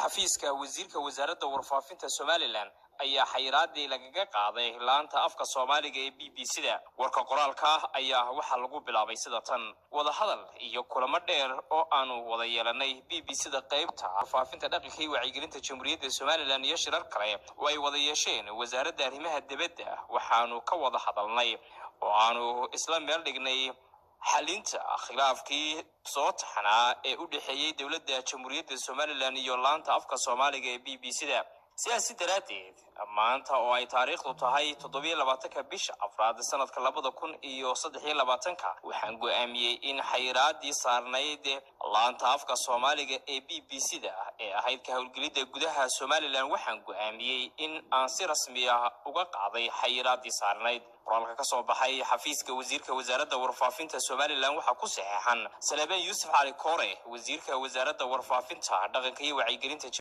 xafiiska wasiirka wasaaradda warfaafinta somalilan ayaa xayiraadii lagaga qaaday laanta afka soomaaliga ee b b c da warka qoraalka ah ayaa waxaa lagu bilaabay sida tan wadahadal iyo kulamo dheer oo aanu wada yeelanay b b c da qaybta warfaafinta dhaqanka iyo wacyigelinta jamhuuriyadda somalilan iyo shirar kale oo ay wada yeesheen wasaaradda arrimaha dibadda waxaanu ka wada hadalnay oo aanu isla meel dhignay xalinta khilaafkii soo taxnaa ee u dhexeeyey dowladda jamhuuriyadda somalilan iyo laanta afka soomaaliga ee b b c da sidaasi daraaddeed maanta oo ay taariikhdu tahay toddobiyo labaatanka bisha afraad sanadka labada kun iyo saddex iyo labaatanka waxaan go'aamiyey in xayiraadii saarnayd laanta afka soomaaliga ee b b c da ee ahayd ka howlgelidda gudaha somalilan waxaan go'aamiyey in aan si rasmi ah uga qaaday xayiraadii saarnayd qoraalka ka soo baxay xafiiska wasiirka wasaaradda warfaafinta somalilan waxaa ku saxeexan salebeen yuusuf cali koore wasiirka wasaaradda warfaafinta dhaqanka iyo wacyigelinta